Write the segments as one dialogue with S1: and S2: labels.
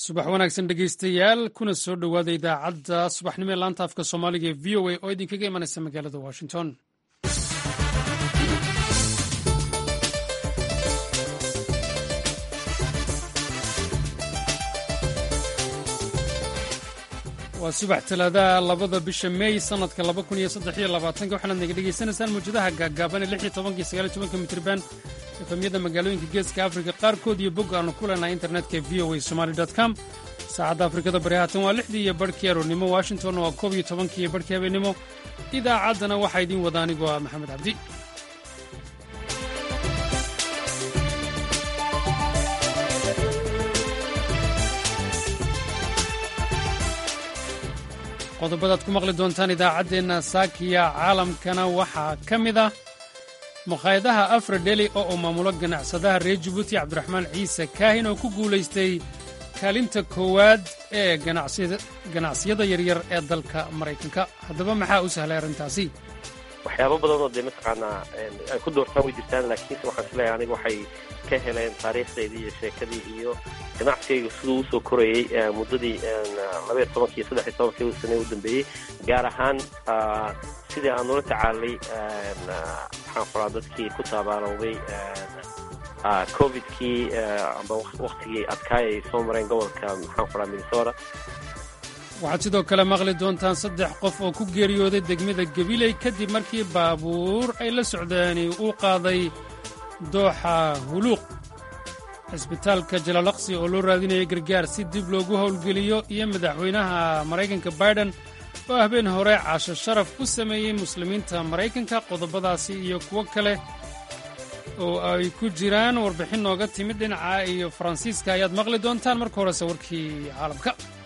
S1: subax wanaagsan dhegeystayaal kuna soo dhowaada idaacadda subaxnimo ee laanta afka soomaaliga ee v o a oo idinkaga imanaysa magaalada washington waa subax talaadaha labada bisha meey sanadka laba kun iyo saddex iyo labaatanka waxaanaad naga dhegaysanaysaan mawjadaha gaagaaban ee lix iyo tobanka iyo sagaal iyo tobanka mitriban efamyada magaalooyinka geeska afrika qaarkood iyo bog aanu ku leenahay internetka v o a somaly com saacadda afrikada bari haatan waa lixdii iyo barhkii aroornimo washington waa koob iyo tobankii iyo barhkii habeennimo idaacaddana waxaa idiin wada anigoo ah maxamed cabdi qodobadaad ku maqli doontaan idaacaddeenna saakiya caalamkana waxaa ka mid ah mukhaayadaha afradeli oo uu maamulo ganacsadaha reer jabuuti cabdiraxmaan ciise kaahin oo ku guulaystay kaalinta koowaad ee ganacsiyada yaryar ee dalka maraykanka haddaba maxaa u sahlay arrintaasi
S2: waxyaabo badan oo dee mataqaanaa ay ku doortaan way jirtaan laakiinse waxaan isleeyahay aniga waxay ka heleen taariikhdeydii iyo sheekadii iyo ganacsigayga siduu usoo korayey muddadii labaiyo tobankii iyo saddex iyo tobankii sane u dambeeyey gaar ahaan sidii aan ula tacaalay maxaan qoraa dadkii ku taabaalowday covidkii amba waktigii adkaay ay soo mareen gobolka maxaan qoraa minnesota
S1: waxaad sidoo kale maqli doontaan saddex qof oo ku geeriyooday degmada gabiley kadib markii baabuur ay la socdaani uu qaaday dooxa huluuq cisbitaalka jalaalaqsi oo loo raadinayay gargaar si dib loogu howlgeliyo iyo madaxweynaha maraykanka baiden oo habeen hore casho sharaf u sameeyey muslimiinta maraykanka qodobadaasi iyo kuwo kale oo ay ku jiraan warbixin nooga timid dhinaca iyo faransiiska ayaad maqli doontaan marka horese warkii caalamka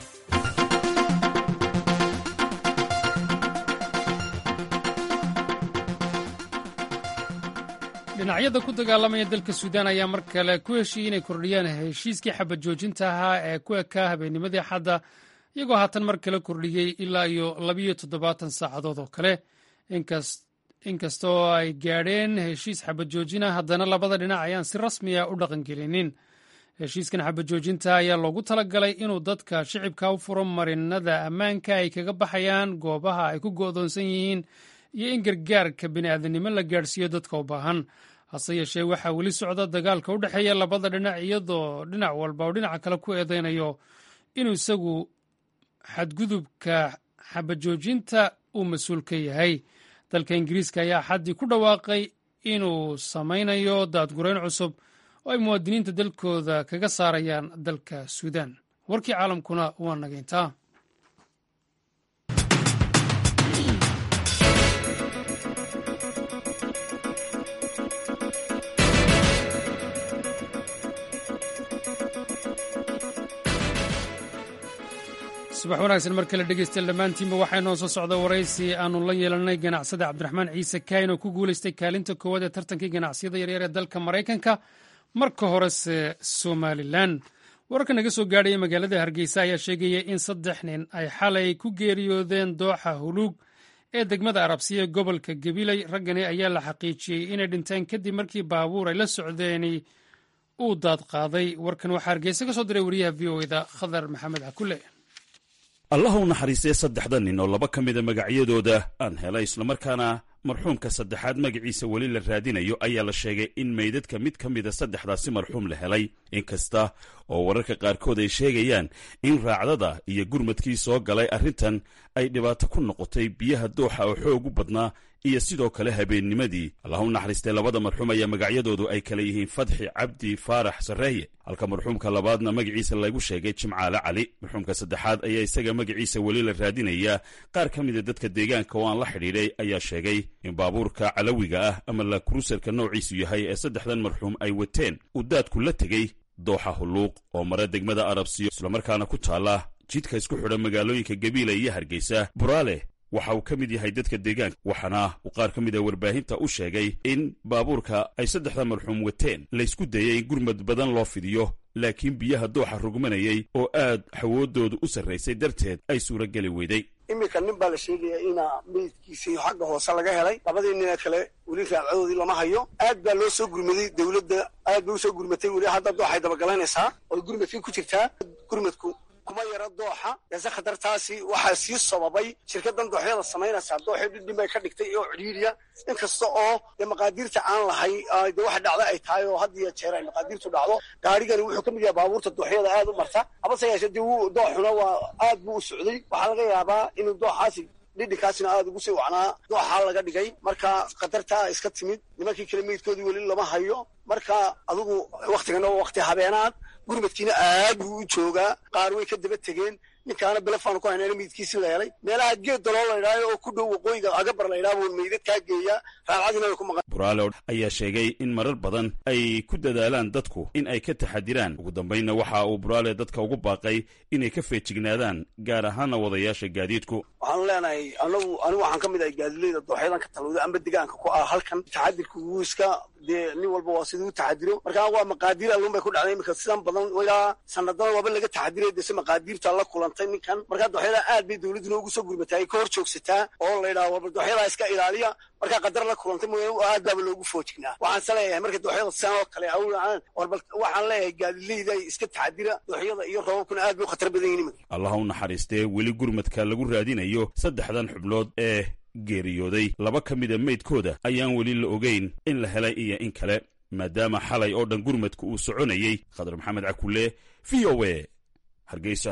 S1: dhinacyada ku dagaalamaya dalka suudaan ayaa mar kale ku heshiiyey inay kordhiyaan heshiiskii xabad joojinta ahaa ee ku ekaa habeennimadii xadda iyagoo haatan mar kale kordhiyey ilaa iyo labiyo toddobaatan saacadood oo kale inkastoo ay gaadheen heshiis xabad joojina haddana labada dhinac ayaan si rasmiya u dhaqangelinin heshiiskan xabad joojinta ayaa loogu talagalay inuu dadka shicibka u furo marinada ammaanka ay kaga baxayaan goobaha ay ku go'doonsan yihiin iyo in gargaarka bini'aadanimo la gaadhsiiyo dadka u baahan hase yeeshee waxaa weli socda dagaalka u dhexeeya labada dhinac iyadoo dhinac walba oo dhinaca kale ku eedeynayo inuu isagu xadgudubka xabajoojinta uu mas-uul ka yahay dalka ingiriiska ayaa xaddii ku dhawaaqay inuu samaynayo daadgurayn cusub oo ay muwaadiniinta dalkooda kaga saarayaan dalka suudaan warkii caalamkuna waa nageyntaa subax wanaagsan mar kale dhegeystayaal dhammaantiinba waxaa inoo soo socda waraysi aannu la yeelanay ganacsada cabdiraxmaan ciise kaahin oo ku guulaystay kaalinta koowaad ee tartankii ganacsiyada yaryar ee dalka maraykanka marka horese somalilan wararka naga soo gaadhaya magaalada hargeysa ayaa sheegaya in saddex nin ay xalay ku geeriyoodeen dooxa huluug ee degmada arabsiya ee gobolka gabiley raggani ayaa la xaqiijiyey inay dhinteen kadib markii baabuur ay la socdeeni uu daad qaaday warkan waxaa hargeysa ka soo diray wariyaha v o eda khadar maxamed cakule
S3: allah u naxariistay saddexda nin oo laba ka mida magacyadooda aan helay islamarkaana marxuumka saddexaad magaciisa weli la raadinayo ayaa la sheegay in meydadka mid ka mida saddexdaasi marxuum la helay inkasta oo wararka qaarkood ay sheegayaan in raacdada iyo gurmadkii soo galay arrintan ay dhibaato ku noqotay biyaha dooxa oo xoog u badnaa iyo sidoo kale habeennimadii allah u naxariistay labada marxuum ayaa magacyadoodu ay kala yihiin fadxi cabdi faarax sarreeye halka marxuumka labaadna magaciisa lagu sheegay jimcaale cali marxuumka saddexaad ayaa isaga magaciisa weli la raadinayaa qaar ka mida dadka deegaanka oo aan la xidhiidhay ayaa sheegay in baabuurka calawiga ah ama la kruuserka noociisu yahay ee saddexdan marxuum ay wateen uu daadku la tegey dooxa hulluuq oo mara degmada arabsiyo islamarkaana ku taalla jidka isku xidha magaalooyinka gabiila iyo hargeysa buraale waxa uu ka mid yahay dadka deegaanka waxaana uu qaar ka mid a warbaahinta u sheegay in baabuurka ay saddexda marxuum wateen laysku dayay in gurmad badan loo fidiyo laakiin biyaha dooxa rugmanayay oo aad xawoodoodu u sarraysay darteed ay suurageli weyday
S4: iminka nin baa la sheegaya inaa meydkiisii xagga hoose laga helay labadii nina kale weli raadcadoodii lama hayo aad baa loo soo gurmaday dowladda aad bay usoo gurmatay weli hadda dooxay dabagalanaysaa oo gurmadkii ku jirtaa gurmadku kuma yara dooxa ese khatartaasi waxaa sii sababay shirkadan dooxyada samaynaysaa dooxyo dhidhin bay ka dhigtay oo cidhiiriya inkasta oo dee maqaadiirta aan lahay de waxa dhacda ay tahay oo had iyo jeer ay maqaadiirtu dhacdo gaarigani wuxuu ka mid yahay baabuurta dooxyada aad u marta habase yeeshe dee wuu dooxuna waa aad buu u socday waxaa laga yaabaa inuu dooxaasi dhidhinkaasina aada ugu sii wacnaa dooxaa laga dhigay marka khatartaa iska timid nimankii kale meydkoodii weli lama hayo marka adigu waktigana waa wakti habeenaad gurmadkiina aad buu u joogaa qaar way ka daba tegeen ninkaana belefaan ku haynana meydkiisii la helay meelaha geed daloo la idhaayo oo ku dhow waqooyiga agabar la idhaha buu meydad kaa geeyaa raacadina way ku maqan
S3: buraale ayaa sheegay in marar badan ay ku dadaalaan dadku in ay ka taxadiraan ugu dambaynna waxa uu buraale dadka ugu baaqay inay ka feejignaadaan gaar ahaana wadayaasha gaadiidku
S4: waxaanu leenahay anagu anigu waxaan ka mid ahay gaadilayda dooxyadan ka talowda amba degaanka ku ah halkan taxadirka wuu iska dee nin walba waa siduu taxadiro markaa waa maqaadiir alluun bay ku dhacday iminka sidan badan ilaa sanadana waaba laga taxadiray dese maqaadiirta la kulantay ninkan markaa dooxyada aad bay dowladuna ugu soo gurmataa ay ka hor joogsataa oo la yidhaha warba dooxyadaa iska ilaaliya markaa qadar la kulantay mooya aad baaba loogu foojignaa waxaan se leeyahay marka dooxyada sidan oo kale awlacaan warbal waxaan leeyahay gaadilayda iska taxadira dooxyada iyo roobabkuna aad bay u khatar badan yihin iminka
S3: allah u naxariistee weli gurmadka lagu raadinayo saddexdan xubnood ee geeriyooday laba ka mida meydkooda ayaan weli la ogeyn in la helay iyo in kale maadaama xalay oo dhan gurmadka uu soconayey khadar maxamed cakulle v o a hargeysa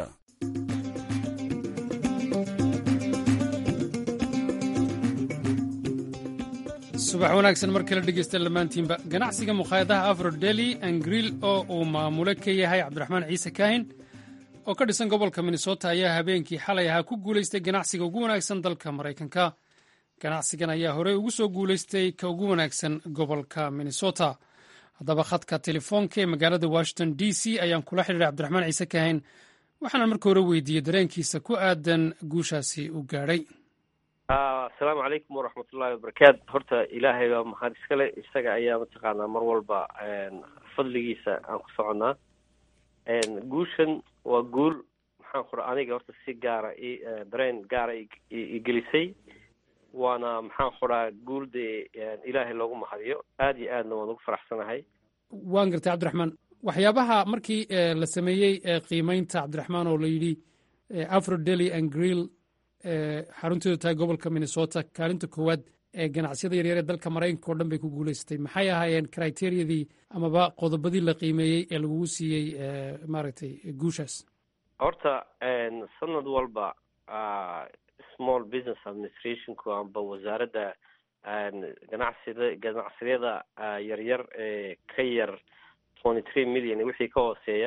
S1: subax wanaagsan mar kale dhegeysta dhammaantiinba ganacsiga mukhaayadaha afrodeli angril oo uu maamule ka yahay cabdiraxmaan ciise kaahin oo ka dhisan gobolka minnesota ayaa habeenkii xalay ahaa ku guulaystay ganacsiga ugu wanaagsan dalka maraykanka ganacsigan ayaa horey ugu soo guulaystay ka ugu wanaagsan gobolka minnesota haddaba khadka telefoonka ee magaalada washington d c ayaan kula xidhiiray cabdiraxmaan ciise kaahin waxaana marka hore weydiiyey dareenkiisa ku aadan guushaasi u gaadhay
S2: asalaamu calaykum waraxmatullahi wabarakaatu horta ilaahay baa mahad iskale isaga ayaa mataqaanaa mar walba fadligiisa aan ku soconnaa guushan waa guul maxaan kura aniga horta si gaara i dareen gaara igelisay waana maxaan kuraa guul dee ilaahay loogu mahadiyo aada iyo aadna waan ugu faraxsanahay
S1: waan gartay cabdiraxmaan waxyaabaha markii la sameeyey qiimeynta cabdiraxmaan oo la yidhi afro dely and grill xarunteedu tahay gobolka minnesota kaalinta koowaad ee ganacsiyada yaryar ee dalka maraykanka oo dhan bay ku guulaysatay maxay ahaayeen criteriyadii amaba qodobadii la qiimeeyey ee lagugu siiyey maaragtay guushaas
S2: horta sanad walba small business administrationku amba wasaaradda ganacsida ganacsiyada yaryar ee ka yar twenty three million wixii ka hooseeya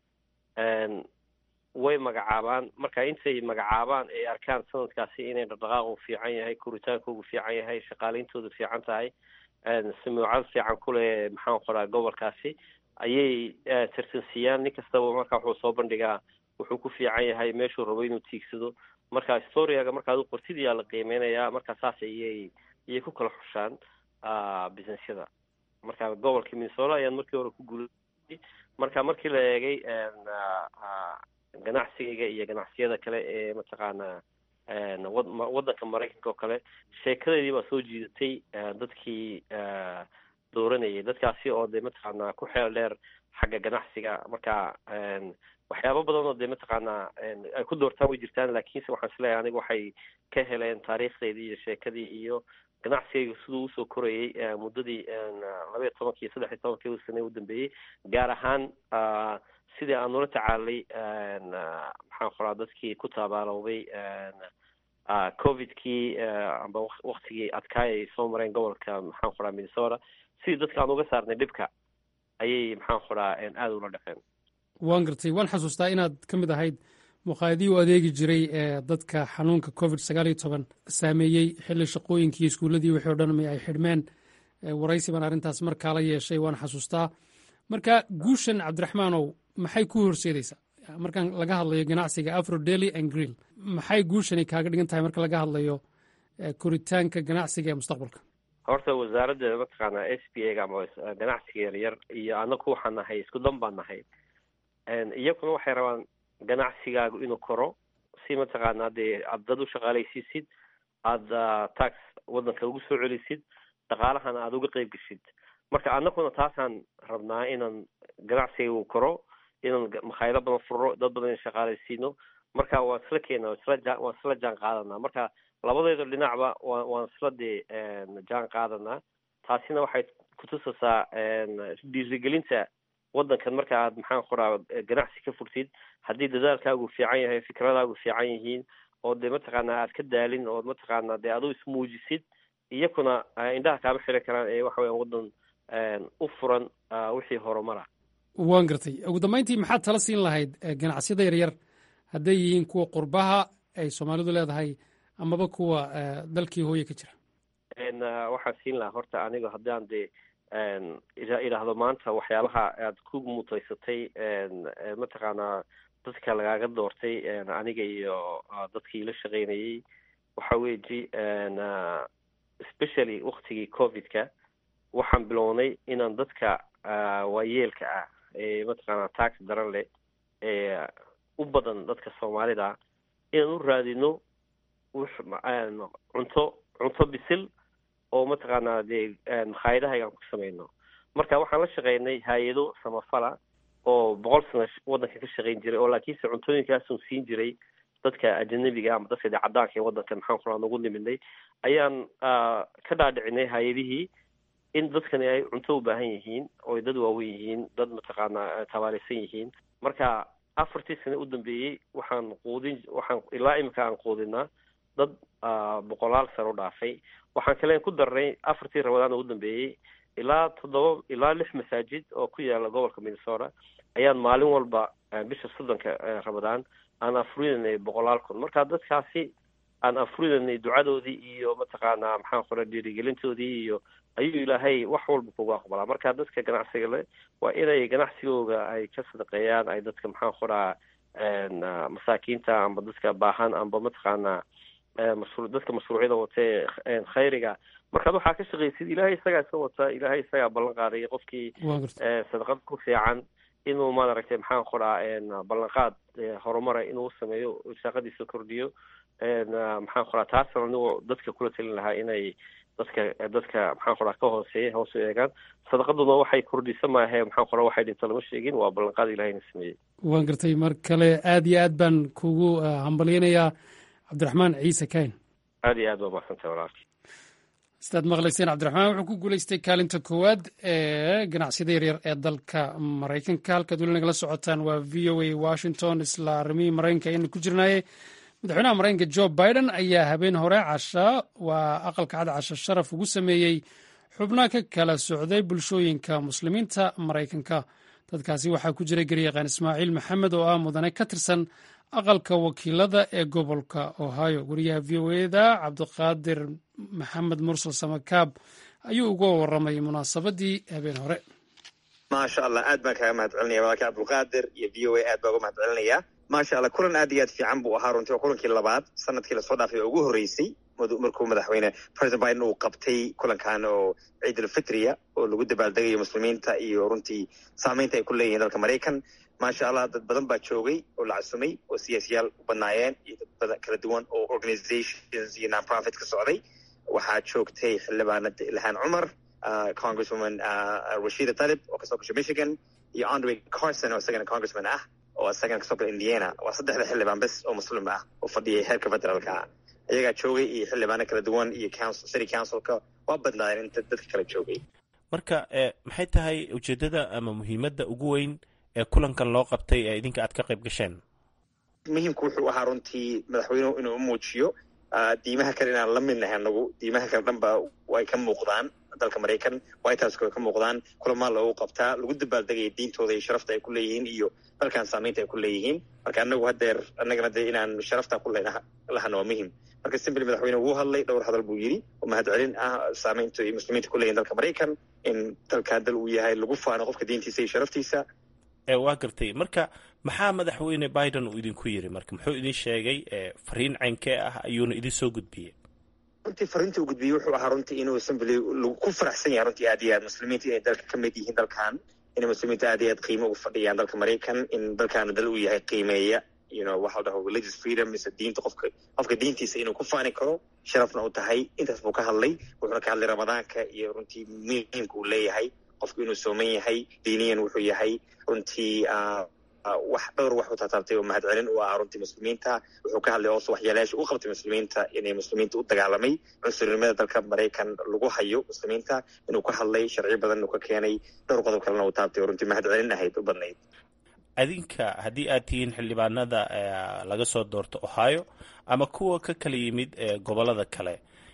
S2: way magacaabaan marka intay magacaabaan ay arkaan sanadkaasi inay dhaqdhaqaaqu fiican yahay koritaankoogu fiican yahay shaqaaleyntoodu fiican tahay samuucad fiican kuleh maxaan qoraa gobolkaasi ayay tartansiiyaan nin kastaba marka wuxuu soo bandhigaa wuxuu ku fiican yahay meeshuu rabo inuu tiigsado marka storiaga markaad u qortid yaa la qiimeynayaa marka saas ayay ayay ku kala xushaan businessyada marka gobolka minnesota ayaan markii hore ku guulayay marka markii la eegay ganacsigayga iyo ganacsiyada kale ee mataqaanaa waddanka maraykanka oo kale sheekadeedii baa soo jiidatay dadkii dooranayay dadkaasi oo dee mataqaanaa ku xeel dheer xagga ganacsiga marka waxyaabo badan oo dee mataqaanaa ay ku doortaan way jirtaan laakiinse waxaan isleeyahay aniga waxay ka heleen taariikhdeydii iyo sheekadii iyo ganacsigayga siduu usoo korayay muddadii labaiyo tobankii saddex iyo tobankii sane u dambeeyey gaar ahaan sidii aan nula tacaalay maxaan qoraa dadkii ku taabaalowday covidkii amba waktigii adkaay ay soo mareen gobolka maxaan qoraa minnesota sidii dadka aan uga saarnay dhibka ayay maxaan qoraa aada ula dhaqeen
S1: waan gartay waan xasuustaa inaad ka mid ahayd muqaadii u adeegi jiray ee dadka xanuunka covid sagaal iyo toban saameeyey xilli shaqooyinkii iyo iskuulladii wixii o dhan mi ay xidhmeen waraysi baan arrintaas markaa la yeeshay waan xasuustaa marka guushan cabdiraxmaanow maxay ku horseedaysaa markaan laga hadlayo ganacsiga afro dely and grill maxay guushani kaaga dhigan tahay marka laga hadlayo koritaanka ganacsiga ee mustaqbalka
S2: horta wasaaradda mataqaanaa s b a ga ama ganacsiga yaryar iyo anaku waxaan nahay isku dan baan nahay iyaguna waxay rabaan ganacsigaagu inuu koro si mataqaanaa dee aad dad u shaqaalaysiisid aada tax waddanka ugu soo celisid dhaqaalahana aada uga qeyb geshid marka anaguna taasaan rabnaa inaan ganacsiga uu koro inaan makhaayado badan furno dad badan in shaqaalaysiino marka waan isla keena isla ja waan isla jaan qaadanaa marka labadeeda dhinacba wa waan isla dee jaan qaadanaa taasina waxay kutusaysaa dhiirigelinta waddankan marka aad maxaan qoraa ganacsi ka furtid haddii dadaalkaagu fiican yahay fikradaagu fiican yihiin oo dee mataqaanaa aad ka daalin oo mataqaanaa dee aduu ismuujisid iyakuna indhaha kaama xiri karaan ee waxa weyan waddan u furan wixii horumara
S1: waan gartay ugu dambeyntii maxaad tala siin lahayd ganacsiyada yaryar hadday yihiin kuwa qurbaha ay soomaalidu leedahay amaba kuwa dalkii hooye ka jira
S2: waxaan siin lahaa horta aniga haddaan dee idhaahdo maanta waxyaabaha aad ku mutaysatay mataqaanaa dadka lagaaga doortay aniga iyo dadkii la shaqaynayay waxa weji especially waktigii covidka waxaan bilownay inaan dadka waayeelka ah ee mataqaanaa tax daran leh ee u badan dadka soomaalida inaan u raadino cunto cunto bisil oo mataqaanaa dee makhaayadahaygaan ku samayno marka waxaan la shaqaynay hay-ado samafala oo boqol sano waddanka ka shaqayn jiray oo laakiinse cuntooyinkaasun siin jiray dadka ajanabiga ama dadka dee caddaanka ee waddanka maxaan kuraa nagu niminay ayaan ka dhaadhicinay hay-adihii in dadkani ay cunto u baahan yihiin oo dad waaweyn yihiin dad mataqaanaa tabaarisan yihiin marka afartii sane u dambeeyey waxaan quudin waxaan ilaa imika aan quudinaa dad boqolaal sano u dhaafay waxaan kaleen ku darnay afartii rabadaan ugu dambeeyey ilaa toddoba ilaa lix masaajid oo ku yaala gobolka minnesota ayaan maalin walba bisha soddonka rabadaan aan afurinanay boqolaal kun marka dadkaasi aan afurinanay ducadoodii iyo mataqaanaa maxaan qora dhiirigelintoodii iyo ayuu ilaahay wax walba kugu aqbalaa marka dadka ganacsiga le waa inay ganacsigooga ay ka sadaqeeyaan ay dadka maxaan qoraa masaakiinta amba dadka baahan amba mataqaanaa mashru dadka mashruucyada watee khayriga markaad waxaa ka shaqaysid ilaahay isagaa iska wata ilaahay isagaa ballan qaadaya qofkii sadaqad ku fiican inuu maaragtay maxaan qoraa ballanqaad horumara inuu sameeyo shaqadiisa kordhiyo maxaan qoraa taasna anigoo dadka kula talin lahaa inay dadka dadka maxaan qoraa ka hooseeya hoos u eegaan sadaqaduna waxay kordhisa maahe maxaan qoraa waxay dhinto lama sheegin waa ballanqaad ilahayna sameeyey
S1: waan gartay mar kale aad iyo aad baan kugu hambalyanayaa cabdiraxmaan ciise kayn
S2: aad iyo aad baa mahadsantay walaalki
S1: sidaad maqlayseen cabdiraxmaan wuxuu ku guuleystay kaalinta koowaad ee ganacsiyada yaryar ee dalka maraykanka halkaad weli nagala socotaan waa v o a washington isla arrimihii maraykanka ayaynu ku jirnaaye madaxweynaha maraykanka jo biden ayaa habeen hore casha waa aqalka cad casho sharaf ugu sameeyey xubno ka kala socday bulshooyinka muslimiinta maraykanka dadkaasi waxaa ku jiray garyaqaan ismaaciil maxamed oo ah mudane ka tirsan aqalka wakiilada ee gobolka ohio wariyaha v o eda cabdiqaadir maxamed mursal samakaab ayuu uga waramay munaasabadii habeen hore
S5: maasha allah aad baan kaaga mahad celinaya walaalka cabdulqaadir iyo v o a aad baa uga mahad celinaya maasha allah kulan aad iyo aad fiican buu ahaa runtii waa kulankii labaad sanadkii lasoo dhaafay oo ugu horreysay markuu madaxweyne president biden uu qabtay kulankan oo ciidulfitriya oo lagu dabaaldegayo muslimiinta iyo runtii saamaynta ay ku leeyihiin dalka maraykan maasha allah dad badan baa joogay oo la casumay oo siyaasiyaal u badnaayeen iyo dad badan kala duwan oo organizations iyo nonprofit ka socday waxaa joogtay xildhibaanad ilhaan cumar congresswoman rashida talib oo kasoo gashay michigan iyo andre carson oo isagana congressman ah oo isagana kasoo gala indiana waa saddexda xildhibaan bes oo muslim ah oo fadhiyay heerka federaalka iyagaa joogay iyo xildhibaano kala duwan iyo city councilka waa badnaayeen inta dadka kala joogay
S6: marka maxay tahay ujeeddada ama muhiimadda ugu weyn ee kulankan loo qabtay ee idinka aad ka qayb gasheen
S5: muhiimku wuxuu ahaa runtii madaxweynuhu inuu u muujiyo diimaha kale inaan la midnahay anagu diimaha kale dhan ba way ka muuqdaan dalka maraykan white house way ka muuqdaan kulamaa loogu qabtaa lagu dabaaldegaya diintooda iyo sharafta ay ku leeyihiin iyo dalkan saamaynta ay ku leeyihiin marka anagu hadeer annagana dee inaan sharafta ku lahana waa muhim marka simbly madaxweyne wuu hadlay dhowr hadal buu yidhi oo mahad celin ah saamaynta iyo muslimiinta ku leeyihin dalka maraykan in dalkan dal uu yahay lagu faano qofka diintiisa iyo sharaftiisa
S6: waa gartay marka maxaa madaxweyne biden uu idinku yiri marka muxuu idin sheegay fariin caynkee ah ayuuna idin soo gudbiyey
S5: runtii fariinta uu gudbiyey wuxuu ahaa runtii inuu assembly ku faraxsan yahay runtii aad iyo aad muslimiinta inay dalka ka mid yihiin dalkan inay muslimiinta aad iyo aad qiimo ugu fadhiyaan dalka maraykan in dalkaana dal uu yahay qiimeeya you know waxa la dhaho religious freedom mise diinta qofka qofka diintiisa inuu ku faani karo sharafna u tahay intaas buu ka hadlay wuxuuna ka hadlay ramadaanka iyo runtii muhiimka uu leeyahay qofku inuu sooman yahay diiniyan wuxuu yahay runtii wax dhowr wax u taataabtay oo mahadcelin u ah runtii muslimiinta wuxuu ka hadlay oose waxyaalayaasha u qabtay muslimiinta inay muslimiinta u dagaalamay cunsurnimada dalka maraykan lagu hayo muslimiinta inuu ka hadlay sharci badan inuu ka keenay dhowr qodob kalena uu taabtay oo runtii mahadcelin ahayd u badnayd
S6: adinka haddii aad tihiin xildhibaanada laga soo doorto ohio ama kuwa ka kala yimid gobolada kale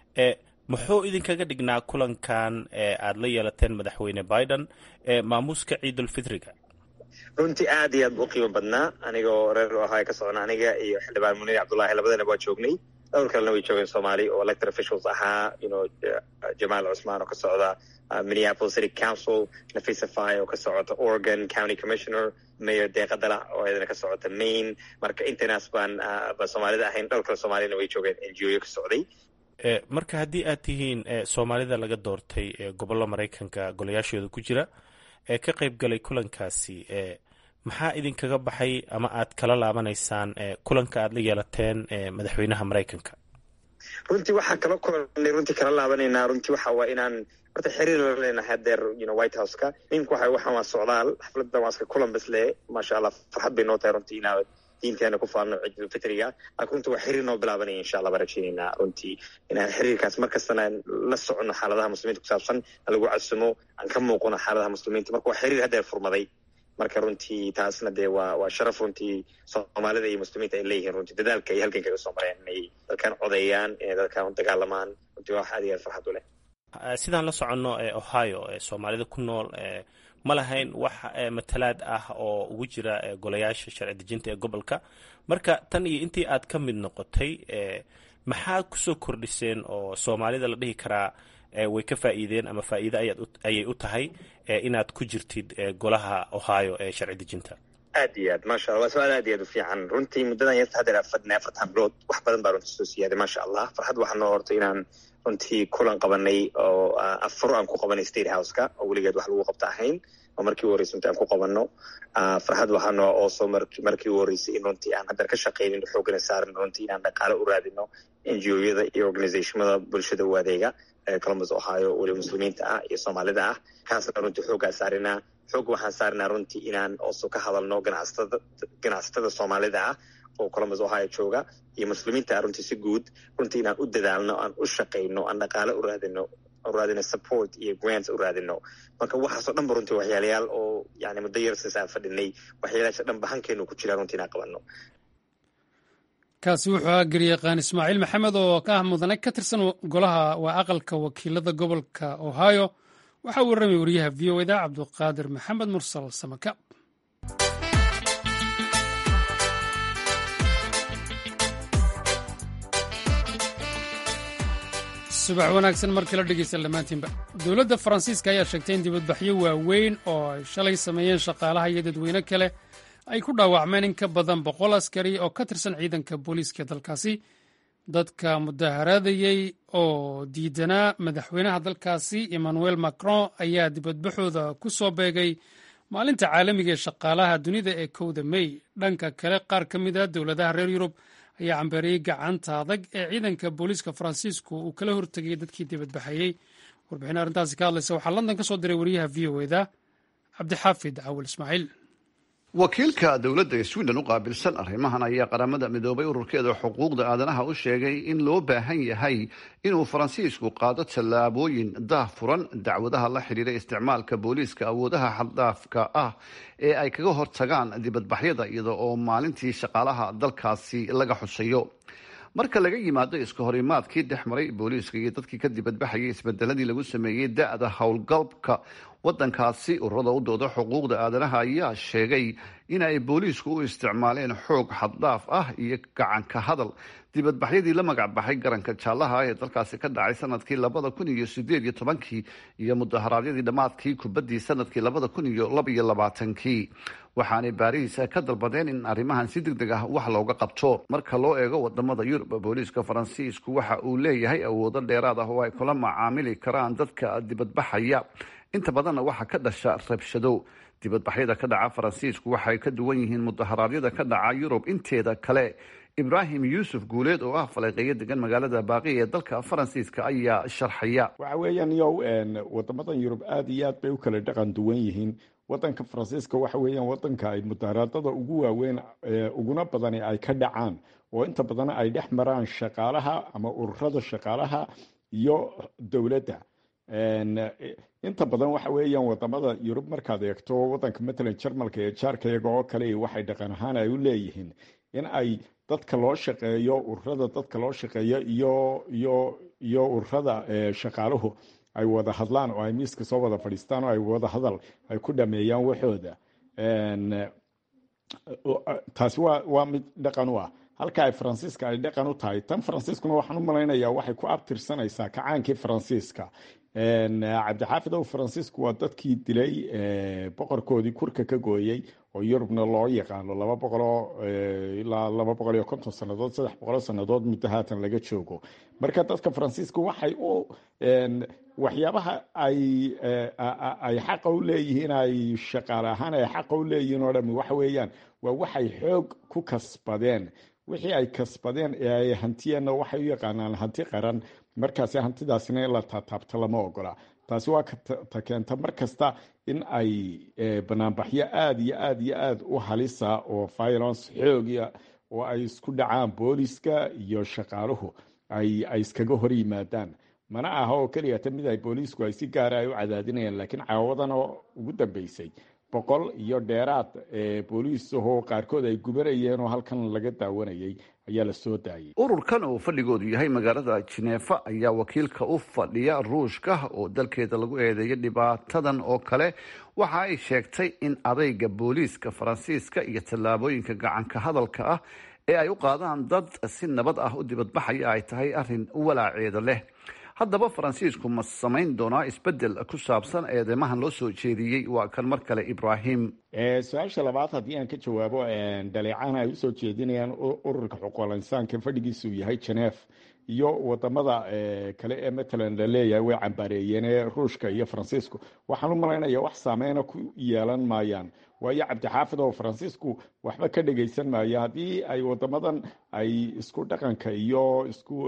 S6: muxuu idinkaga dhignaa kulankan aad la yeelateen madaxweyne biden maamuuska ciidulfitriga
S5: runtii aad iyo aad bu u qiimo badnaa anigoo reer ohio ka socona aniga iyo xildhibaan muniir cabdullahi labadana waa joognay dhowr kalena way joogeen soomaali oo elected officials ahaa you jamaal cusmaan oo ka socda minneapolis city council nafisa fay oo ka socota oregon county commissioner mayor deeqadala oo iyadana ka socota maine marka intanaas baan ba soomaalida ahayn dhowr kale soomaalina way joogeen n g o ka socday
S6: marka haddii aad tihiin soomaalida laga doortay gobollo maraykanka golayaashooda ku jira ee ka qayb galay kulankaasi maxaa idinkaga baxay ama aad kala laabanaysaan kulanka aad la yeelateen madaxweynaha maraykanka
S5: runtii waxaa kala kulanay runtii kala laabanaynaa runtii waxa waa inaan horta xiriir la leenahay hadeer you white house-ka mimka waxa waxaan waa socdaal xafladan waa iska kulan basle maasha allah farxad bay noo tahay runtii inaa diinteena ku faano ciidulfitriga laakiin runtii waa xiriir noo bilaabanaya insha allah baan rajeynaynaa runtii inaan xiriirkaas markastana la socono xaaladaha muslimiinta ku saabsan lagu casumo aan ka muuqano xaaladaha muslimiinta marka waa xiriir haddeer furmaday marka runtii taasna dee waa waa sharaf runtii soomaalida iyo muslimiinta ay leeyihiin runtii dadaalka ay halgan kaga soo mareen inay dalkan codeeyaan inay dalkan u dagaalamaan runtii waa wax aad iyo aad farxad u leh
S6: sidaan la soconno ohio soomaalida ku nool ma lahayn wax matalaad ah oo ugu jira golayaasha sharci dejinta ee gobolka marka tan iyo intii aad ka mid noqotay maxaa kusoo kordhiseen oo soomaalida la dhihi karaa way ka faa'iideen ama faa'iide ayay u tahay inaad ku jirtid golaha ohio ee sharci dejinta
S5: aad iyo aad maasha allah waa su-aal aad iyo aad u fiican runtii muddadan yarta haddeer afadna afartan bilood wax badan baa runtii soo siyaaday maasha allah farxad waxaa noo hortay inaan runtii kulan qabanay oo afuro aan ku qabanay state house-ka oo weligeed wax lagu qabta ahayn oo markii u horreysay runtii aan ku qabanno farxad waxaa noo ooso markii u horreysay in runtii aan haddeer ka shaqaynin xoogana saaran runtii inaan dhaqaale u raadino n g o-yada iyo organizationada bulshada u adeega columbus ohio weliba muslimiinta ah iyo soomaalida ah kaasna runtii xooggaa saarinaa xoog waxaan saarinaa runtii inaan ooso ka hadalno ganacsatada ganacsatada soomaalida ah oo columbus ohio jooga iyo muslimiinta ah runtii si guud runtii inaan u dadaalno aan u shaqayno aan dhaqaale u raadino u raadino support iyo grants u raadino marka waxaasoo dhan ba runtii waxyaalayaal oo yani muddo yar since aan fadhinay waxyaalayaasha dhan ba hankeenu ku jira runtii inaan qabano
S1: kaasi wuxuu ahaa garyaqaan ismaaciil maxamed oo ka ah mudane ka tirsan golaha waa aqalka wakiilada gobolka ohio waxaa warramay wariyaha v o eda cabduqaadir maxamed mursal samaka subax wanaagsan markii la dhegeysta dhammaantiinba dowladda faransiiska ayaa sheegtay in dibadbaxyo waaweyn oo ay shalay sameeyeen shaqaalaha iyo dadweyne kale ay ku dhaawacmeen in ka badan boqol askari oo ka tirsan ciidanka booliiska dalkaasi dadka mudaharaadayey oo diidanaa madaxweynaha dalkaasi emmanuel macron ayaa dibadbaxooda ku soo beegay maalinta caalamiga ee shaqaalaha dunida ee kowda mey dhanka kale qaar ka mid a dowladaha reer yurub ayaa cambeeriyey gacanta adag ee ciidanka booliiska faransiisku uu kala hortegay dadkii dibadbaxayey warbixin arrintaasi ka hadlaysa waxaa london ka soo diray wariyaha v o eda cabdixaafid cawil ismaaciil
S7: wakiilka dowladda sweden u qaabilsan arrimahan ayaa qaramada midoobay ururkeeda xuquuqda aadanaha u sheegay in loo baahan yahay inuu faransiisku qaado tallaabooyin daahfuran dacwadaha la xidhiira isticmaalka booliiska awoodaha xaddaafka ah ee ay kaga hortagaan dibadbaxyada iyada oo maalintii shaqaalaha dalkaasi laga xusayo marka laga yimaado iska horimaadkii dhex maray booliiska iyo dadkii ka dibadbaxayay isbedeladii lagu sameeyey da-da howlgalka wadankaasi ururada u dooda xuquuqda aadanaha ayaa sheegay in ay booliisku u isticmaaleen xoog xaddaaf ah iyo gacanka hadal dibadbaxyadii la magac baxay garanka jaallaha ee dalkaasi ka dhacay sanadkii labada kun iyo sideed iyo tobankii iyo mudaharaadyadii dhammaadkii kubaddii sanadkii labada kun iyo labaiyo labaatankii waxaanay baariis ka dalbadeen in arrimahan si deg deg ah wax looga qabto marka loo eego wadamada yurub booliiska faransiisku waxa uu leeyahay awoodo dheeraad ah oo ay kula macaamili karaan dadka dibadbaxaya inta badanna waxaa ka dhasha rabshado dibadbaxyada ka dhaca faransiisku waxay ka duwan yihiin mudaharaadyada ka dhaca yurub inteeda kale ibraahim yuusuf guuleed oo ah faleeqeeyo degan magaalada baaqi ee dalka faransiiska ayaa sharxaya
S8: waxa weeyaan yow wadamadan yurub aada iyo aad bay u kala dhaqan duwan yihiin wadanka faransiiska waxa weeyaan wadanka ay mudaharaadada ugu waaweyn uguna badani ay ka dhacaan oo inta badan ay dhex maraan shaqaalaha ama ururada shaqaalaha iyo dowladda inta badan waxa weeyaan wadamada yurub markaad eegto wadanka matalan jarmalka ee jaarka iyaga oo kale waxay dhaqan ahaan ay u leeyihiin in ay dadka loo shaqeeyo ururada dadka loo shaqeeyo iyo iyo iyo ururada shaqaaluhu ay wada hadlaan oo ay miiska soo wada fadhiistaan oo ay wada hadal ay ku dhameeyaan waxooda taasi waa waa mid dhaqan u ah halka ay faransiiska ay dhaqan u tahay tan faransiiskuna waxaan u malaynayaa waxay ku abtirsanaysaa kacaankii faransiiska cabdixaafid ow faransiisku waa dadkii dilay boqorkoodii kurka ka gooyey oo yurubna loo yaqaano laba boqoloo ilaa laba boqol iyo konton sannadood saddex boqoloo sannadood muddo haatan laga joogo marka dadka faransiiska waxay u waxyaabaha ay ay xaqa u leeyihiin ay shaqaale ahaan ay xaqa u leeyihiin oo dhami waxa weeyaan waa waxay xoog ku kasbadeen wixii ay kasbadeen ee ay hantiyeenna waxay u yaqaanaan hanti qaran markaasi hantidaasina in la taataabto lama ogola taasi waa ta keenta mar kasta in ay banaanbaxyo aada iyo aada iyo aada u halisa oo violence xoogiya oo ay isku dhacaan booliska iyo shaqaaluhu ay ay iskaga hor yimaadaan mana aha oo keliya ta mid ay booliisku ay si gaara ay u cadaadinayaan laakiin caawadan oo ugu dambeysay boqol iyo dheeraad booliisahoo qaarkood ay gubanayeen oo halkan laga daawanayay ayaa la soo daayay
S7: ururkan oo fadhigoodu yahay magaalada jineefa ayaa wakiilka u fadhiya ruushka oo dalkeeda lagu eedeeyo dhibaatadan oo kale waxa ay sheegtay in adayga booliiska faransiiska iyo tallaabooyinka gacanka hadalka ah ee ay u qaadaan dad si nabad ah u dibadbaxaya ay tahay arrin walaaceeda leh haddaba faransiisku ma samayn doonaa isbedel ku saabsan eedeymahan loo soo jeediyey waa kan mar kale ibrahim
S8: su-aasha labaad haddii aan ka jawaabo dhaleecaan ay usoo jeedinayaan ururka xuquuqul insaanka fadhigiisu yahay genef iyo wadamada kale ee matalan la leeyahay way cambaareeyeen ee ruushka iyo faransiisku waxaan u malaynaya wax saameyna ku yeelan maayaan waayo cabdixaafid oo faransiisku waxba ka dhegaysan maayo haddii ay wadamadan ay isku dhaqanka iyo isku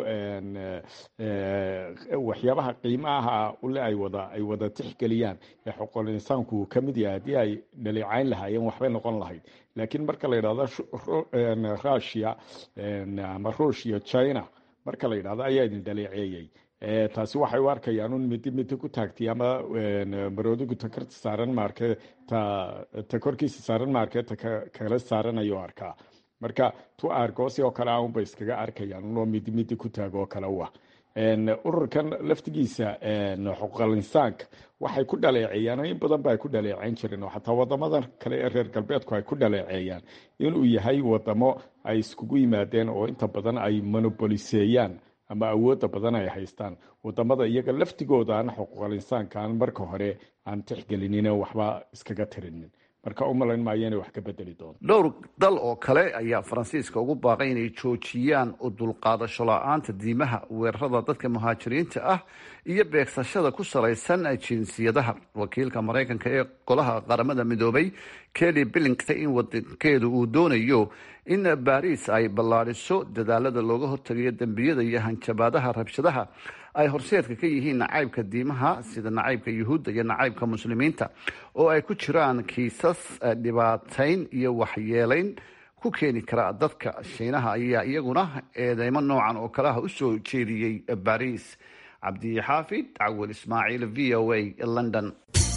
S8: waxyaabaha qiimaha ule ay wada ay wada tixgeliyaan ee xuquuqul insaanku uu ka mid yahay haddii ay dhaleecayn lahaayeen waxbay noqon lahayd laakiin marka la yidhahdo russia ama ruushia china marka la yidhahdo ayaa idin dhaleeceeyey taasi waxay u arkayaan un midi midi ku taagtay ama maroodigu takarta saaran maarke ta ta korkiisa saaran maarke ta kala saaranayo arkaa marka tu aargoosi oo kale aunbay iskaga arkayaan unoo midi midi ku taag oo kale u ah ururkan laftigiisa xuquuqal insaanka waxay ku dhaleeceeyaan in badan ba ay ku dhaleeceyn jireen oo xataa wadamadan kale ee reer galbeedku ay ku dhaleeceeyaan inuu yahay wadamo ay iskugu yimaadeen oo inta badan ay monopoliseeyaan ama awoodda badan ay haystaan wadamada iyaga laftigooda aan xuquuqal insaanka aan marka hore aan tixgelinin waxba iskaga tirinin marka u malayn maayo inay wax ka bedeli doonto
S7: dhowr dal oo kale ayaa faransiiska ugu baaqay inay joojiyaan u dulqaadasho la-aanta diimaha weerarada dadka muhaajiriinta ah iyo beegsashada ku salaysan jinsiyadaha wakiilka maraykanka ee golaha qaramada midoobay kelly billington in wadankeedu uu doonayo in baariis ay ballaadhiso dadaalada looga hortagayo dembiyada iyo hanjabaadaha rabshadaha ay horseedka ka yihiin nacaybka diimaha sida nacaybka yuhuudda iyo nacaybka muslimiinta oo ay ku jiraan kiisas dhibaatayn iyo waxyeelayn ku keeni kara dadka shiinaha ayaa iyaguna eedeymo noocan oo kaleha usoo jeediyey baariis cabdixaafid cawel ismaaciil v o a london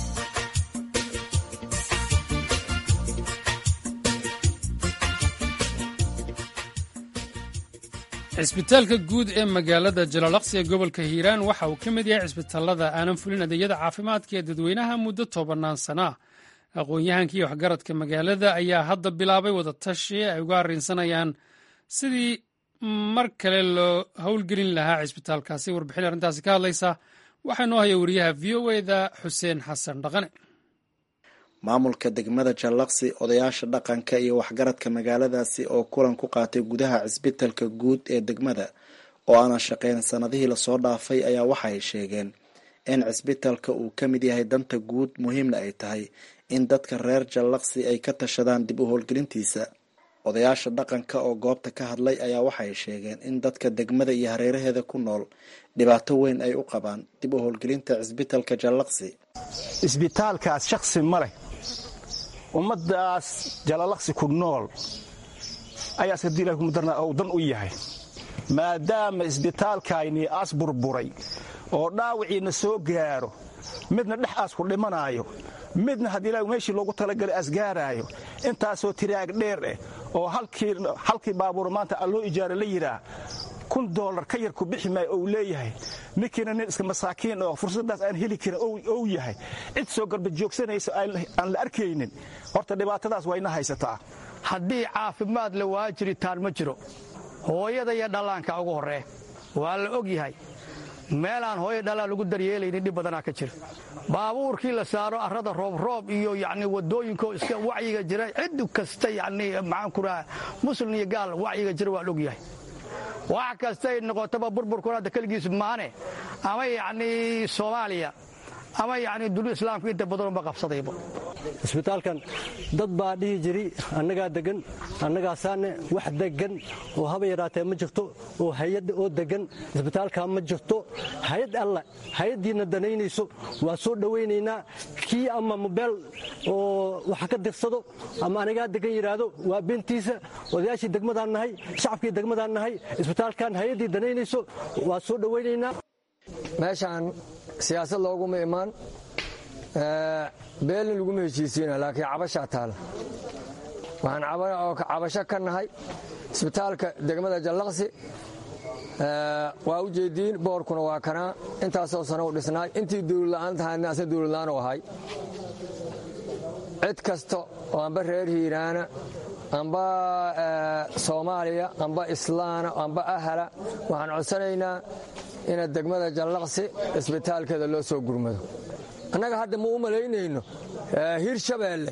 S1: cisbitaalka guud ee magaalada jalaalaqsi ee gobolka hiiraan waxa uu ka mid yahay cisbitaalada aanan fulin adeegyada caafimaadka ee dadweynaha muddo tobanaan sana ah aqoon-yahankii waxgaradka magaalada ayaa hadda bilaabay wadatashi ay uga arrinsanayaan sidii mar kale loo howlgelin lahaa cisbitaalkaasi warbixin arrintaasi ka hadlaysa waxaa noo haya wariyaha v o eda xuseen xasan dhaqane
S9: maamulka degmada jallaqsi odayaasha dhaqanka iyo waxgaradka magaaladaasi oo kulan ku qaatay gudaha cisbitalka guud ee degmada oo aanan shaqeyn sanadihii lasoo dhaafay ayaa waxaay sheegeen in cisbitalka uu ka mid yahay danta guud muhiimna ay tahay in dadka reer jallaqsi ay ka tashadaan dib u howlgelintiisa odayaasha dhaqanka oo goobta ka hadlay ayaa waxay sheegeen in dadka degmada iyo hareeraheeda ku nool dhibaato weyn ay u qabaan dib u howlgelinta cisbitalka jallaqsi
S10: isbitaalkaas shaksi ma leh ummaddaas jalalaqsi ku nool ayaa iskadii ilahi kumadarna ou dan u yahay maadaama isbitaalkaynii aas burburay oo dhaawiciina soo gaaro midna dhex aas ku dhimanaayo midna haddii ilahi meeshii loogu talagalay asgaaraayo intaasoo tiraag dheer eh oo halkii baabuur maanta alloo ijaara la yidhaah kun doolar ka yar ku bixi maayo ou leeyahay ninkiina nin iska masaakiin oo fursaddaas aan heli karin ou yahay cid soo garba joogsanaysa aan la arkaynin horta dhibaatadaas waa ina haysataa
S11: haddii caafimaad la waa jiritaan ma jiro hooyada iyo dhallaanka ugu horree waa la og yahay meelaan hooyo dhallaan lagu daryeelaynin dhib badanaa ka jira baabuurkii la saaro arrada roobroob iyo yacni waddooyinko iska wacyiga jira cid kasta yacni maxaan ku raha muslim iyo gaal wacyiga jira waa la og yahay wax kastay noqotaba burburkuna hadda keligiis maane ama yacni soomaaliya ama yacni duniya islaamka inta badanunba qabsadayba
S12: isbitaalkan dad baa dhihi jiri annagaa degan annagaasaane wax degan oo haba yaraatee ma jirto oo hay-ad oo degan isbitaalkaa ma jirto hay-ad alla hay-addiina danaynayso waa soo dhowaynaynaa kii ama mobeel oo waxa ka dirsado ama anagaa degan yidhaahdo waa beentiisa odayaashii degmadaan nahay shacabkii degmadaan nahay isbitaalkan hay-addii danaynayso waa soo dhowaynaynaa
S13: meeshaan siyaasad looguma imaan beelna laguma heshiisiina laakiin cabashaa taala waxaan cabasho ka nahay isbitaalka degmada jallaqsi waa u jeediin boorkuna waa kanaa intaasoo sano u dhisnaay intii dawladla'aan tahayna asna dawladla'aan u ahay cid kasta oo amba reer hiiraana amba soomaaliya amba islaana amba ahala waxaan codsanaynaa ina degmada jallaqsi isbitaalkeeda loo soo gurmado annaga hadda ma u malaynayno hiir shabeelle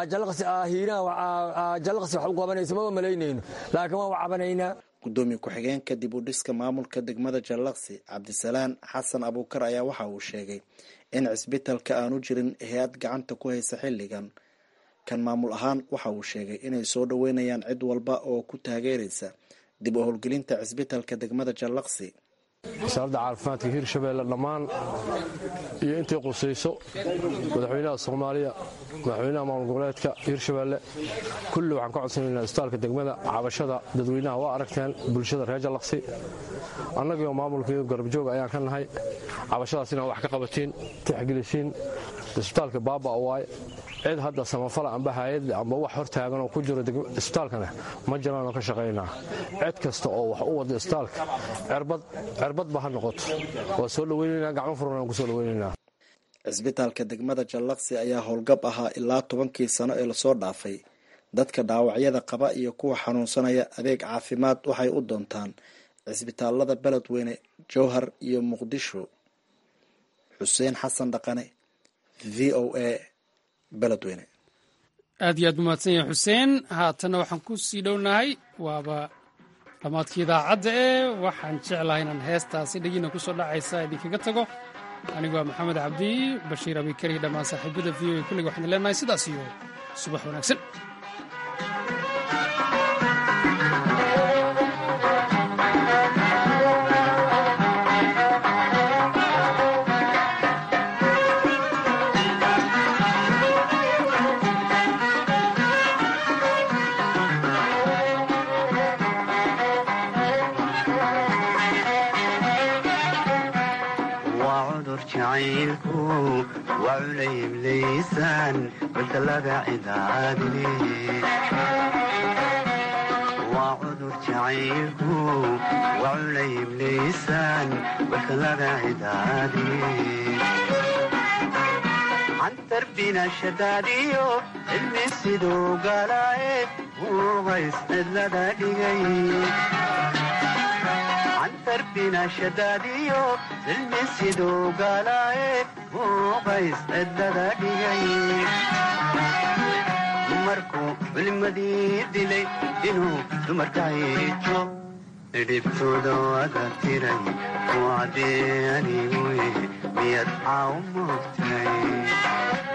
S13: jallaqsi wax u qabanayso maba malaynayno laakiin waan u cabanaynaa
S9: gudoomiye ku-xigeenka dib u dhiska maamulka degmada jallaqsi cabdisalaan xasan abuukar ayaa waxa uu sheegay in cisbitalka aanu jirin hay-ad gacanta ku haysa xilligan kan maamul ahaan waxa uu sheegay inay soo dhoweynayaan cid walba oo ku taageeraysa dib u howlgelinta cisbitalka degmada jallaqsi
S14: wasaaradda caafimaadka hiirshabeelle dhammaan iyo intay qusayso madaxweynaha soomaaliya madaxweynaha maamul goboleedka hiirshabeelle kulli waxaan ka codsanaynaa isbitaalka degmada cabashada dadweynaha waa aragteen bulshada reer jallaqsi annagio maamulkii garabjoog ayaan ka nahay cabashadaas inaad wax ka qabatiin tixgelisiin isbitaalka baaba waay cid hadda samafala amba hayad amba wax hortaagan oo ku jiro isbitaalkana ma jiraanoo ka shaqaynaa cid kasta oo wax u wada isbitaalka cerbadba ha noqoto waa soo dhaweynanaa gacmo furan aan ku soo dhaweynaynaa
S9: cisbitaalka degmada jallaqsi ayaa howlgab ahaa ilaa tobankii sano ee lasoo dhaafay dadka dhaawacyada qaba iyo kuwa xanuunsanaya adeeg caafimaad waxay u doontaan cisbitaalada beledweyne jowhar iyo muqdisho xuseen xasan dhaqane v o a beledweyne
S1: aad iyo aad umahadsan yahay xuseen haatanna waxaan ku sii dhownahay waaba dhammaadkii idaacadda ee waxaan jeclahay inaan heestaasi dhegina ku soo dhacaysa idinkaga tago anigu waa maxamed cabdi bashiir abikari dhammaan saaxiibada v o a kulliga waxaan leenahay sidaas iyo subax wanaagsan
S15: waa cudur jacaylku waa culayb laysaan walka laga cidaadiye cantarbina shadaadiyo cilmi siduu galaaye uuqays cidlada dhigay cantarbina shadaadiyo cilmi siduu galaaye uuqays cidlada dhigay markuu culimadii dilay inuu dumarka hiijo dhibtooda waga tiray ku caddee anigu miyad caaw moogtay